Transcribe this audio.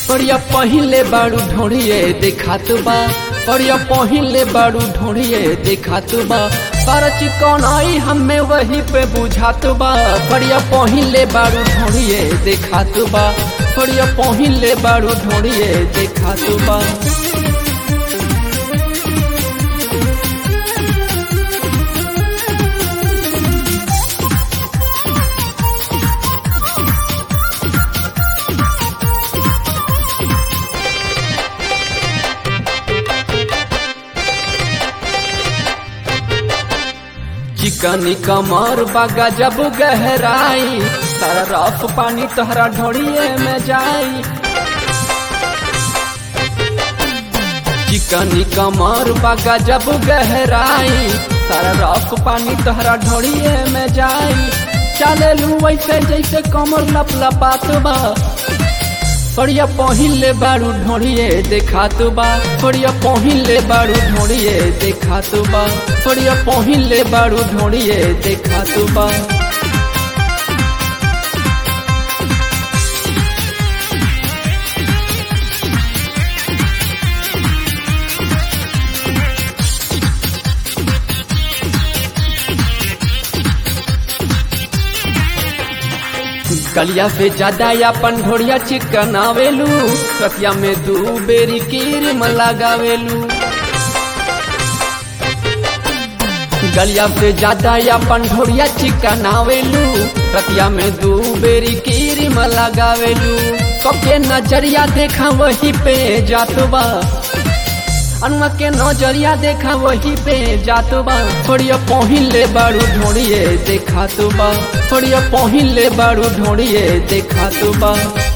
पड़िया पहिले बाड़ू ढोड़िए देखा बा पड़िया पहिले बाड़ू ढोड़िए देखा बा पर चिकन आई हमें वही पे बुझात बा पड़िया पहिले बाड़ू ढोड़िए देखा बा पड़िया पहिले बाड़ू ढोड़िए देखा बा चिकनी कमर बागा जब गहराई तारा रफ पानी तोहरा ढोड़िए में जाई चिकनी कमर बागा जब गहराई तारा रफ पानी तोहरा ढोड़िए में जाई चले लू वैसे जैसे कमर लप लपात बा पड़िया पहिले बारू ढोड़िए देखा तो बा पड़िया पहिले बारू ढोड़िए देखा तो बा पड़िया पहिले बारू ढोड़िए देखा तो बा गलिया से ज्यादा अपन ढोड़िया चिकन आवेलू कतिया में दू बेरी कीरिम लगावेलू गलिया से ज्यादा अपन ढोड़िया चिकन आवेलू कतिया में दू बेरी कीरिम लगावेलू कके नजरिया देखा वही पे जातबा अनुआ के नजरिया देखा वही पे जात बा थोड़िया पहिले बारू ढोड़िए देखा तो बा थोड़िया पहिले बारू ढोड़िए देखा तो बा